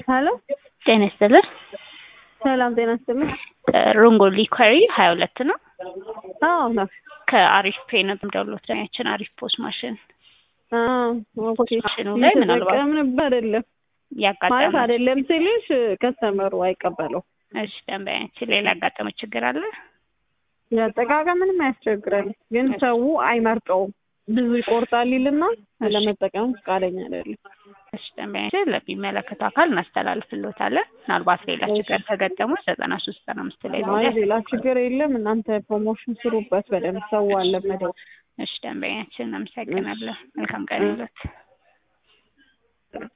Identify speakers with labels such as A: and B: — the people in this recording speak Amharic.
A: ሄሎ
B: ጤና ይስጥልን።
A: ሰላም ጤና ይስጥልኝ።
B: ሮንጎሊ ኳሪ ሀያ ሁለት ነው።
A: አዎ ነው።
B: ከአሪፍ ፔ ነው ደውሎት ያችን አሪፍ ፖስት ማሽን
A: ኦኬ
B: ማሽኑ ላይ ምናልባት
A: እየተጠቀምንበት አይደለም ማለት
B: ያጋጠመ
A: አይደለም ስልሽ ከስተመሩ አይቀበለው
B: እሺ፣ ደንበኛችን ሌላ ያጋጠመ ችግር አለ?
A: ያጠቃቀም ምንም አያስቸግረን፣ ግን ሰው አይመርጠውም። ብዙ ይቆርጣል ይልና ለመጠቀም ፈቃደኛ አይደለም።
B: እሺ፣ ደንበኛችን ለሚመለከተው አካል እናስተላልፍልዎታለን። ምናልባት ሌላ ችግር ከገጠሙ ዘጠና ሶስት ዘጠና አምስት ላይ
A: አይ ሌላ ችግር የለም። እናንተ ፕሮሞሽን ስሩበት በደንብ ሰው አለመደው
B: እሺ፣ ደንበኛችን እናመሰግናለን። መልካም ቀን ይሁንልዎት።